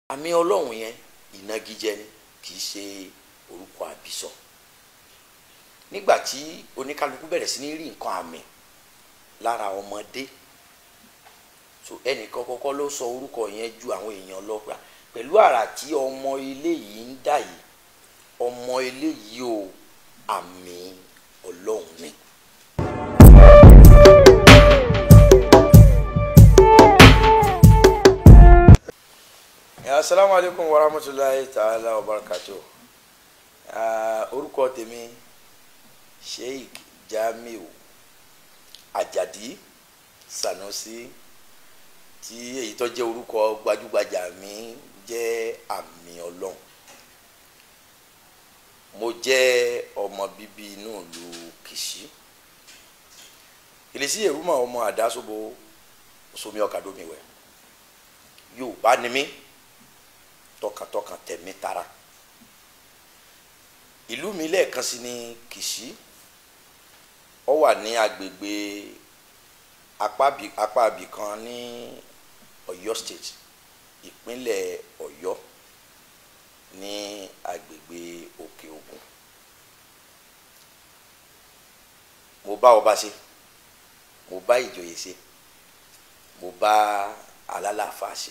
àmì ọlọ́run yẹn ìnagijẹ ni kì í ṣe orúkọ àbísọ nígbà tí oníkálukú bẹ̀rẹ̀ sí ní rí nǹkan àmì lára ọmọdé so ẹnìkan kọ́kọ́ ló sọ orúkọ yẹn ju àwọn èèyàn lọ gbà pẹ̀lú àrà tí ọmọ ilé yìí ń dà yìí ọmọ ilé yìí o àmì ọlọ́run ni. asalaamu aleykum wa rahmatulahi ta'ala wa barakatuh orúkọ tèmi sheikh jamiu ajadi sanusi tí èyí tó jẹ́ orúkọ gbajúgbajà mi jẹ́ àmì ọlọ́run mo jẹ́ ọmọ bíbí inú ìlú kìsì ìlísí èrúmọ ọmọ àdáṣobo somi ọkàdómiwẹ yorùbá ni mí tọkàntọkàn tẹ̀mí tara ìlú mi lẹ́ẹ̀kan sí ní kìsì ó wà ní agbègbè apá abì kan ní Ọ̀yọ́ state ìpínlẹ̀ Ọ̀yọ́ ní agbègbè Òkè Ògùn mo bá ọba ṣe mo bá ìjòyè ṣe mo bá alálàáfà ṣe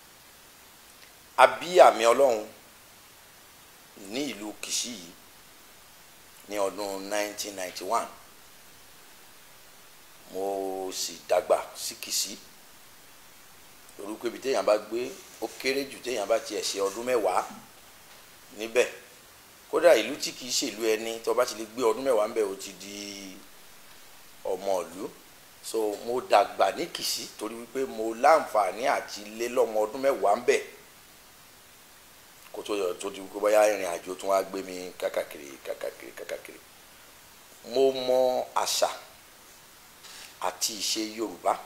a bí àmì Ọlọ́run ní ìlú Kìṣí yìí ní ọdún 1991 mo sì dàgbà sí Kìṣí orúkọ ibi téèyàn bá gbé ó kéré jù téèyàn bá tiẹ̀ ṣe ọdún mẹ́wàá níbẹ̀ kódà ìlú tí kìí ṣèlú ẹni tó bá ti lè gbé ọdún mẹ́wàá ńbẹ̀ ó ti di ọmọ ìlú so mo dàgbà ní Kìṣí torí wípé mo láǹfààní àti lé lọ́mọ ọdún mẹ́wàá ńbẹ̀ kó tó yọ tó di wípé bóyá ìrìn àjò tún wá gbé mi kákàkiri kákàkiri kákàkiri mo mọ àṣà àti ìṣe Yorùbá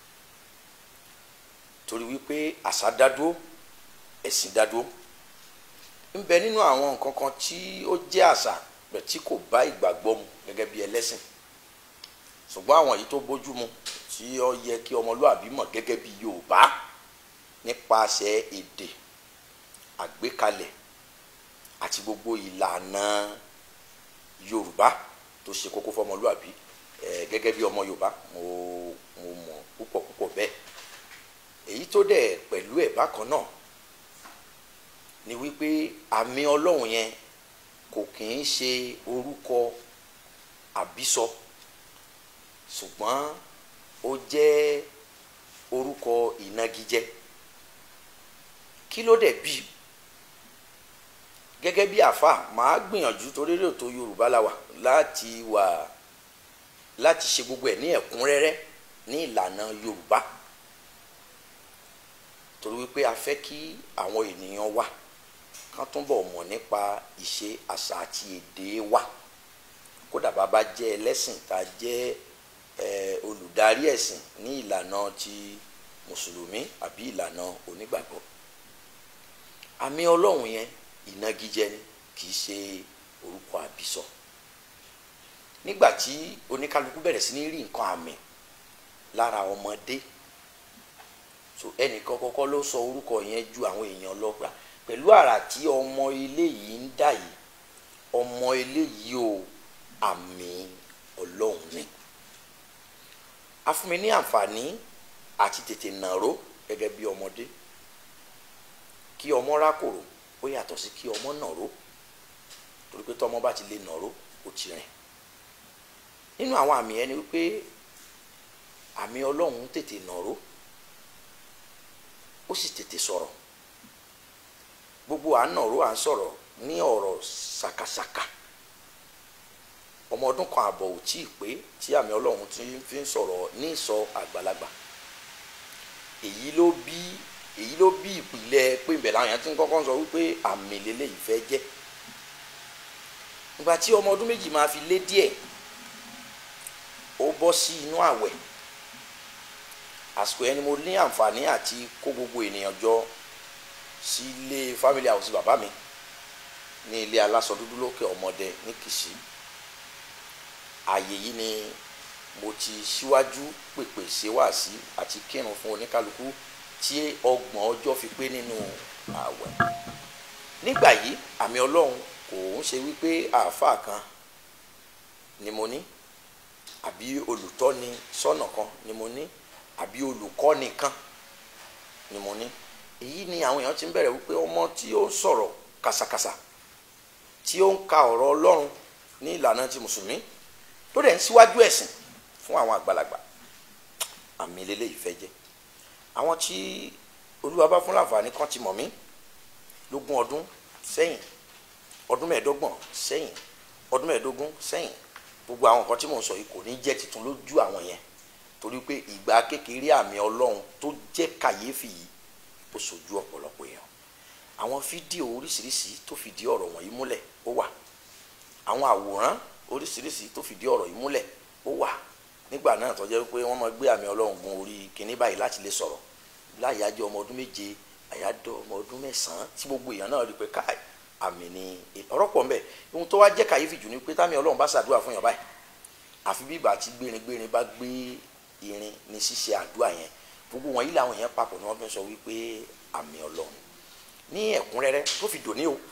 torí wípé àṣà dádúró ẹ̀sìn dádúró ń bẹ nínú àwọn nǹkan kan tí ó jẹ́ àṣà pẹ̀ tí kò bá ìgbàgbọ́ mu gẹ́gẹ́ bí ẹlẹ́sìn ṣùgbọ́n àwọn èyí tó bójú mu tí ó yẹ kí ọmọlúàbí mọ̀ gẹ́gẹ́ bí Yorùbá nípasẹ̀ èdè àgbékalẹ̀ àti gbogbo ìlànà Yorùbá tó ṣe kókó fọmọlúàbí ẹ gẹ́gẹ́ bí ọmọ Yorùbá mo mo mọ̀ púpọ̀ púpọ̀ bẹ́ẹ̀ èyí tó dẹ̀ pẹ̀lú ẹ̀ bákan náà ni wípé àmì ọlọ́run yẹn kò kì í ṣe orúkọ àbísọ ṣùgbọ́n ó jẹ́ orúkọ ìnagijẹ kí ló dẹ̀ bí gẹ́gẹ́ bí àfa màá gbìyànjú torí rè tó Yorùbá la wà láti wà láti ṣe gbogbo ẹ̀ ní ẹ̀kúnrẹ́rẹ́ ní ìlànà Yorùbá torí wípé a fẹ́ kí àwọn ènìyàn wa kán túnbọ̀ mọ̀ nípa ìṣe àṣà àti èdè wa kódà bàbá jẹ́ ẹlẹ́sìn tá a jẹ́ olùdarí ẹ̀sìn ní ìlànà ti mùsùlùmí àbí ìlànà onígbàgbọ́ àmì ọlọ́run yẹn ìnagijẹ ni kì í ṣe orúkọ àbísọ nígbà tí oníkálukú bẹ̀rẹ̀ sí ní rí nǹkan àmì lára ọmọdé so ẹnìkan kọ́kọ́ ló sọ orúkọ yẹn ju àwọn èèyàn lọ gbà pẹ̀lú àrà tí ọmọ ilé yìí ń dà yìí ọmọ ilé yìí o àmì ọlọ́run ni a fún mi ní àǹfààní àti tètè nàró gẹ́gẹ́ bí ọmọdé kí ọmọ rákòrò ó yàtọ̀ sí kí ọmọ nàró torí pé tọmọ bá ti lè nàró ó ti rìn nínú àwọn àmì ẹni wípé àmì ọlọ́run tètè nàró ó sì tètè sọ̀rọ̀ gbogbo à ń nàró à ń sọ̀rọ̀ ní ọ̀rọ̀ ṣàkàṣàkà ọmọ ọdún kan àbọ̀ ò tí ì pé tí àmì ọlọ́run ti fi ń sọ̀rọ̀ ní ìsọ àgbàlagbà èyí ló bí èyí ló bí ìpìlẹ̀ pé ìbẹ̀ làwọn èèyàn ti ń kọ́kọ́ sọ wípé àmì lélẹ́yìí fẹ́ jẹ́ ìgbà tí ọmọ ọdún méjì máa fi lé díẹ̀ ó bọ́ sí inú àwẹ̀ àsìkò yẹn ni mo ní àǹfààní àti kó gbogbo ènìyàn jọ sí ilé family house bàbá mi ní ilé aláṣọ dúdú lókè ọmọdé ní Kìṣí ààyè yìí ni mo ti síwájú pèpè ṣe wáàsí àti kírun fún oníkálukú tí ọgbọ̀n ọjọ́ fi pé nínú àwẹ̀ nígbà yìí àmì ọlọ́run kò ń ṣe wípé àáfàá kan ni mo ní àbí olùtọ́ni sọ́nà kan ni mo ní àbí olùkọ́ni kan ni mo ní èyí ni àwọn èèyàn ti ń bẹ̀rẹ̀ wípé ọmọ tí ó ń sọ̀rọ̀ kàsàkàsà tí ó ń ka ọ̀rọ̀ ọlọ́run ní ìlànà ti mùsùlùmí tó dẹ̀ ń síwájú ẹ̀sìn fún àwọn àgbàlagbà àmì lélẹ́yìí fẹ́ jẹ́ àwọn tí olúwa bá fún láǹfààní kan ti mọ̀ mí lógún ọdún sẹ́yìn ọdún mẹ́ẹ̀ẹ́dọ́gbọ̀n sẹ́yìn ọdún mẹ́ẹ̀ẹ́dógún sẹ́yìn gbogbo àwọn nǹkan tí mò ń sọ yìí kò ní jẹ́ tuntun lójú àwọn yẹn torí pé ìgbà kékeré àmì ọlọ́run tó jẹ́ kàyéfì yìí ó sojú ọ̀pọ̀lọpọ̀ èèyàn àwọn fídíò oríṣiríṣi tó fìdí ọ̀rọ̀ wọ̀nyí múlẹ̀ ó wà àwọn àwòrán oríṣiríṣi tó fìdí ọ̀rọ̀ yìí múlẹ̀ ó wà nígbà náà tó jẹ́ pé wọ́n máa gbé àmì ọlọ́run gun orí kinní báyìí láti lè sọ̀rọ̀ láyàájọ́ ọmọ ọdún méje àyájọ́ ọmọ ọdún mẹ́sàn-án tí gbogbo èèyàn náà rí pé káì àmì ni ọ̀rọ̀ pọ̀ mbẹ́ ohun tó wá jẹ́ kàyéfì jù ni pé támi ọlọ́run bá ṣàdúrà fún yàn báyìí àfi bí ìgbà tí gbéringbérin bá gbé irin ní ṣíṣe àdúrà yẹn gbogbo wọn yìí làwọn yẹn papọ̀ ni wọ́n fi sọ wípé àmì ọlọ́run ní ẹ̀kúnrẹ́rẹ́ tó fi dòní o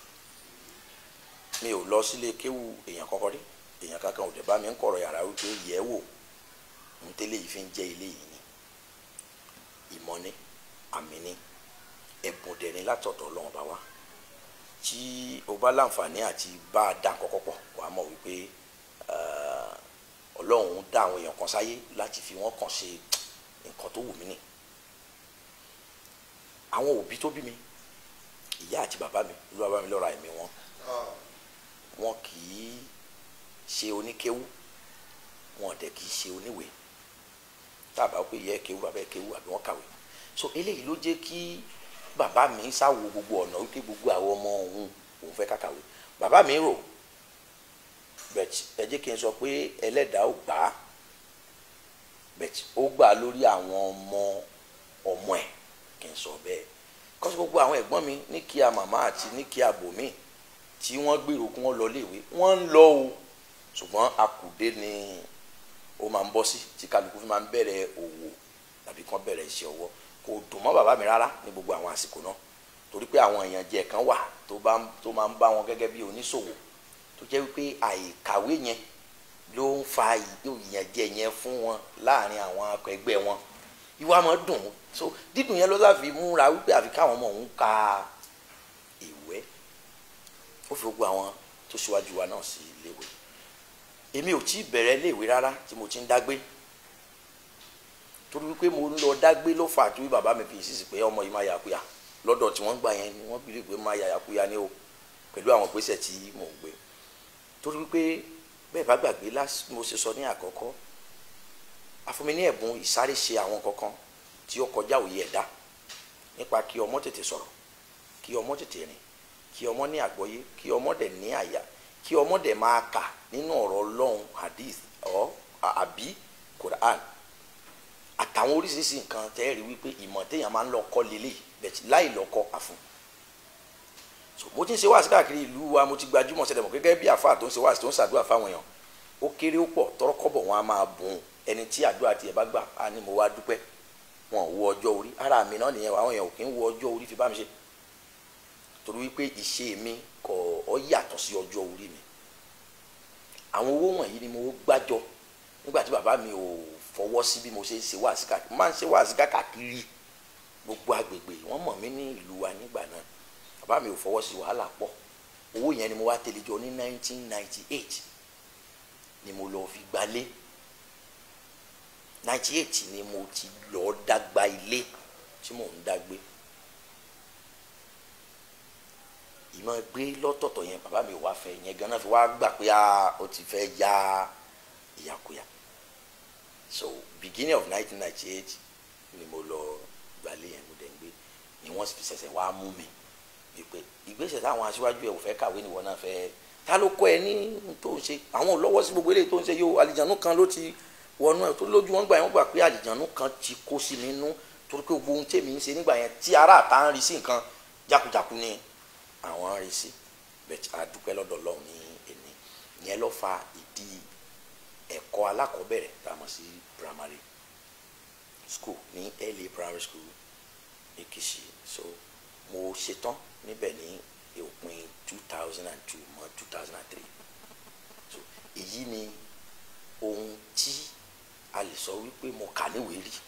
mi ò lọ sílé kéwù èèyàn kọ́kọ́ rí èèyàn kankan ò dẹ̀ bá mi ń kọ̀rọ̀ yàrá wípé yẹ̀ wò ń tẹ́lẹ̀ yìí fi ń jẹ́ ilé yìí ni ìmọ̀ ni àmì ni ẹ̀bùn dẹ̀ ni látọ̀dọ̀ ọlọ́run bá wá tí o bá láǹfààní àti bá a dá kọ́kọ́ pọ̀ wàá mọ̀ wípé ọlọ́run dá àwọn èèyàn kan sáyé láti fi wọ́n kàn ṣe nǹkan tó wù mí nì àwọn òbí tó bí mi ìyá àti bàbá mi ló bá bá mi lọ́ra ẹ̀mí wọn wọn kì í ṣe oníkéwú wọn dẹ̀ kì í ṣe oníwèé tábà pé ìyá ẹ̀ kéwú bàbá ẹ̀ kéwú àbí wọ́n kàwé so eléyìí ló jẹ́ kí bàbá mi sáwo gbogbo ọ̀nà wípé gbogbo àwọn ọmọ òun òun fẹ́ kàkàwé bàbá mi rò bẹ̀t ẹ jẹ́ kí n sọ pé ẹlẹ́dàá ò gbà á bẹ̀t ó gbà lórí àwọn ọmọ ọmọ ẹ̀ kí n sọ bẹ́ẹ̀ kọ́sí gbogbo àwọn ẹ̀gbọ́n mi ní kí a màmá àti ní kí a bò mí tí wọ́n gbèrò kí wọ́n lọ léèwé wọ́n ń lọ o ṣùgbọ́n akùdé ni ó máa ń bọ́ sí tí kálukú fi máa ń bẹ̀rẹ̀ òwò tàbí kán bẹ̀rẹ̀ iṣẹ́ ọwọ́ kò dùn mọ́ bàbá mi rárá ní gbogbo àwọn àsìkò náà torí pé àwọn èèyàn jẹ kan wà tó bá tó máa ń bá wọn gẹ́gẹ́ bí oníṣòwò tó jẹ́ wípé àìkàwé yẹn ló ń fa ìyànjẹ yẹn fún wọn láàrin àwọn akẹgbẹ́ wọn ìwà máa dùn so dídùn yẹn ló láfi múra wípé àfi káwọn ọmọ òun ka ìwé ó fi gbogbo àwọn tó ṣíwájú wa náà sí iléèwé èmi ò tí ì bẹ̀rẹ̀ iléèwé rárá tí mo ti ń dágbé torí wípé mo ń lọ dágbé ló fà tó bí bàbá mi fi sísì pé ọmọ yìí máa yàkúyà lọ́dọ̀ tí wọ́n gbà yẹn ni wọ́n bìrì pé máa yàkúyà ní o pẹ̀lú àwọn ìgbésẹ̀ tí mò ń gbé torí wípé bẹ́ẹ̀ bá gbàgbé lásì mo ṣe sọ ní àkọ́kọ́ afúnmi ní ẹ̀bùn ìsáré ṣe àwọn kankan tí ó kọjá òye ẹ̀dá nípa kí ọmọ tètè sọ̀rọ̀ kí ọmọ tètè rìn kí ọmọ ní àgbọ́yé kí ọmọ dẹ̀ ní àyà kí ọmọ dẹ̀ máa kà nínú ọ̀rọ̀ ọlọ́run hadith ọ̀ àbí quran àtàwọn oríṣiríṣi nǹkan tẹ́ rí wípé ìmọ̀ téèyàn máa ń lọ kọ́ lélẹ̀ bẹ̀tì láì lọ kọ́ àfún so mo ti ń ṣe wáàsí káàkiri ìlú wa mo ti gbajúmọ̀ ṣẹlẹ̀ mọ̀ gẹ́gẹ́ bí àfáà tó ń ṣe wáàsí tó ń ṣàdúrà fáwọn èèyàn ó kéré ó pọ̀ tọrọ kọ́bọ̀ wọn a máa bùn ẹni tí àdúrà tiẹ̀ bá gbà á ní mo wá dúpẹ́ wọn ò wo ọjọ́ orí ara mi náà nìyẹn àwọn èèyàn ò kí ń wo ọjọ́ orí fi bá mi ṣe torí wípé ìṣe mi kò ọ yàtọ̀ sí ọjọ́ orí mi àwọn owó wọ̀nyí ni mo gbájọ nígbà tí bàbá mi ò fọwọ́ sí bí mo ṣe ń ṣe wáàsí káàkiri máa ń ṣe wáàsí káàkiri gbogbo agbègbè wọ́n mọ̀ mí ní ìlú wa nígbà náà bàbá mi ò fọwọ́ sí wàhálà pọ̀ owó yẹn ni mo wá tẹ̀lé jọ ní 1998 ni mo lọ fi gbalé 98 ni mo ti lọ dàgbà ilé tí mò ń dàgbé ìmọ̀ gbé lọ́tọ̀ọ̀tọ̀ yẹn bàbá mi ò wá fẹ́ yẹn ganan fi wá gbà pé ó ti fẹ́ ya ìyàkuyà so beginning of 1998 ni mo lọ gbalé yẹn mo dẹ̀ ń gbé ni wọ́n fi ṣẹ̀ṣẹ̀ wá mú mi wípé ìgbésẹ̀ táwọn aṣíwájú ẹ̀ ò fẹ́ kàwé nìwọ náà fẹ́ ta ló kọ́ ẹ ní tó ń ṣe àwọn ò lọ́wọ́ sí gbogbo eléyìí tó ń ṣe yóò àlìjánu kan ló ti wọnú ẹ̀ tó lójú wọn gbà yẹn wọ́n gbà pé àlìjánu kan ti kó sí mi nú torí pé gbogbo ohun tèmi ń ṣe nígbà yẹn tí ará àtà ń rí sí nǹkan jákujáku ni àwọn ń rí sí bẹ́ẹ̀ a dúpẹ́ lọ́dọ̀ Ọlọ́run ní ẹni ìyẹn ló fa ìdí ẹ̀kọ́ alákọ̀ọ́bẹ̀rẹ̀ tá a mọ̀ sí primary school ní LA primary school Èkìtì so mo ṣetán níbẹ̀ ní òpin two thousand and two mọ́ two thousand and three so èyí ni ohun tí a lè sọ wípé mo kà níwèé rí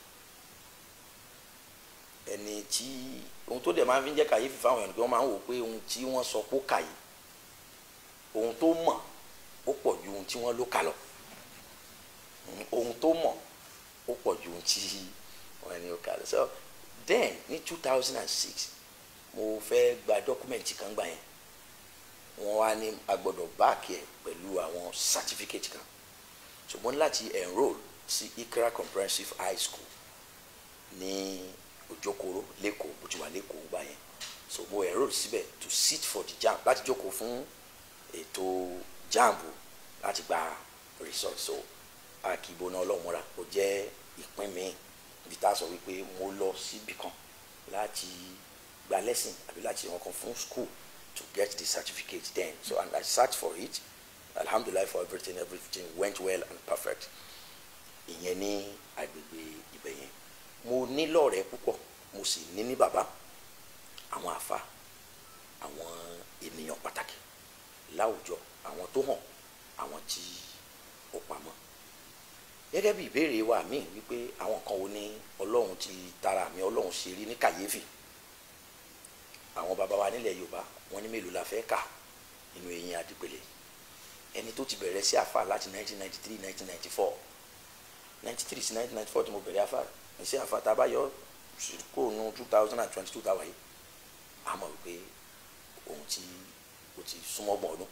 ẹni tí ohun tó dẹ̀ máa fi ń jẹ́ kàyéfì fáwọn ènìyàn pé wọ́n máa ń wò pé ohun tí wọ́n sọ pé ó kà yìí ohun tó mọ̀ ó pọ̀ ju ohun tí wọ́n ló kà lọ ohun tó mọ̀ ó pọ̀ ju ohun tí wọ́n ní ó kà lọ so then ní two thousand and six mo fẹ́ gba dọ́kúmẹ̀ntì kan gbà yẹn wọ́n wá ní a gbọ́dọ̀ báàkì ẹ̀ pẹ̀lú àwọn certificate kan ṣùgbọ́n láti enrol sí Ikra Comprehensive High School ní Òjòkòrò lẹ́kọ̀ọ́ bó ti wà lẹ́kọ̀ọ́ gbà yẹn so mo enrol síbẹ̀ to sit for the JAMB láti jókòó fún ètò JAMB láti gba result so akíbo náà ọlọ́mọra ó jẹ́ ìpín mi ibi tá a sọ wípé mo lọ síbi kan láti gba lesson àbí láti wọn kan fún school to get the certificate then so and I searched for it alhamdulillah for everything everything went well and perfect ìyẹn ní agbègbè ibẹ̀ yẹn mo ní lọ́rẹ̀ẹ́ púpọ̀ mo sì ní ní bàbá àwọn àfa àwọn ènìyàn pàtàkì láwùjọ àwọn tó hàn àwọn tí ó pamọ́ gẹ́gẹ́ bí ìbéèrè wa míì wípé àwọn kan wo ní ọlọ́run ti tara mi ọlọ́run ṣe rí ní kàyéfì àwọn bàbá wa nílẹ̀ yorùbá wọ́n ní mélòó la fẹ́ kà nínú eyín adìpẹ̀lẹ̀ ẹni tó ti bẹ̀rẹ̀ sí àfà láti 1993 1994 93 sí 1994 tí mo bẹ̀rẹ̀ àfà ní sí àfà tá a bá yọ kó nu 2022 táwa yìí a mọ̀ wípé ohun tí o ti súnmọ́ gbọ̀n ọdún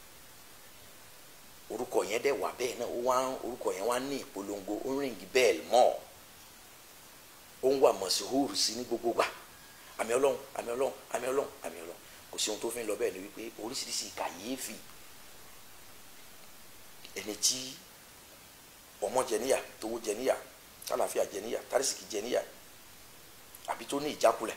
orúkọ yẹn dẹ̀ wà bẹ́ẹ̀ náà ó wá orúkọ yẹn wá ní ìpolongo ó ríngì bẹ́ẹ̀lì mọ́ ó ń wà mọ̀síhóòrù sí ní gbogbo gbà àmì ọlọ́run àmì ọlọ́run àmì ọlọ́run àmì ọlọ́run kò sí ohun tó fi ń lọ bẹ́ẹ̀ ni wípé oríṣiríṣi kàyéfì ẹni tí ọmọ jẹníyà tówó jẹníyà tálàfíà jẹníyà tárísìkì jẹníyà àbí tó ní ìjákulẹ̀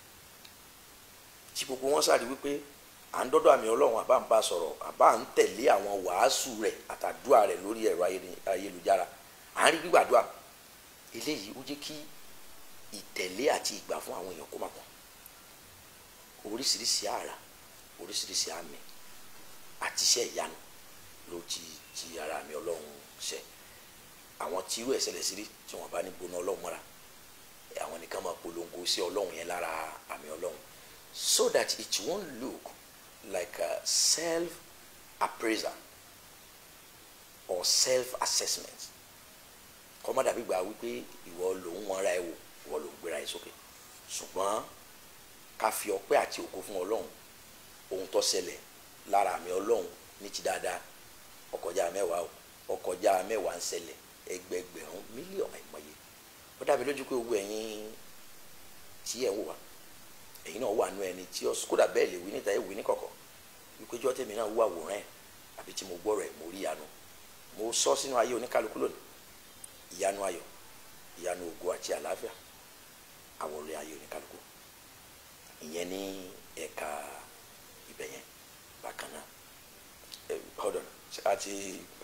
tí gbogbo wọn sáré wípé à ń dọ́dọ̀ àmì ọlọ́run àbá ń bá sọ̀rọ̀ àbá ń tẹ̀lé àwọn wàásù rẹ̀ àtàdúrà rẹ̀ lórí ẹ̀rọ ayélujára à ń rí gbígbàdúrà eléyìí ó jẹ́ kí ìtẹ̀lé àti ìgbà fún àwọn èèyàn kó má pọ̀ oríṣiríṣi àrà oríṣiríṣi àmì àti iṣẹ́ ìyanu ló ti ti ara àmì ọlọ́run ṣe àwọn tí irú ẹ̀ ṣẹlẹ̀ sí rí tí wọ́n bá ní gbóná ọlọ́run mọ́ra àwọn nìkan máa polongo sí ọlọ́run yẹn lára àmì ọlọ́run so that it won't look like a self-appraisal or self-assessment kọ́mọ́ dàbí gba wípé ìwọ lòun wọn ra ẹ wò ìwọ lòun gbéra ẹ sókè ṣùgbọ́n ká fi ọpẹ́ àti ògo fún ọlọ́run ohun tó ṣẹlẹ̀ lára àmì ọlọ́run ní ti dáadáa ọkọjá mẹ́wàá o ọkọjá mẹ́wàá ń ṣẹlẹ̀ ẹgbẹgbẹ̀rún mílíọ̀nù àìmọye ó dàbí lójú pé gbogbo ẹ̀yin tí ẹ̀ ń wò wá ẹ̀yin náà wà nú ẹni tí ọ kódà bẹ́ẹ̀ lè wí níta ẹ̀ wí ní kọ̀kọ̀ wípé jọ́ tèmi náà wú àwòrán ẹ̀ àbí tí mo gbọ́rọ̀ ẹ̀ mo rí ìyanu mo sọ sínú ayé oníkálukú lónìí ìyanu ayọ̀ ìyanu ògo àti àlàáfíà àwòrán ayé oníkálukú ìyẹn ní ẹ̀ka ibẹ̀ yẹn bákan náà hold on àti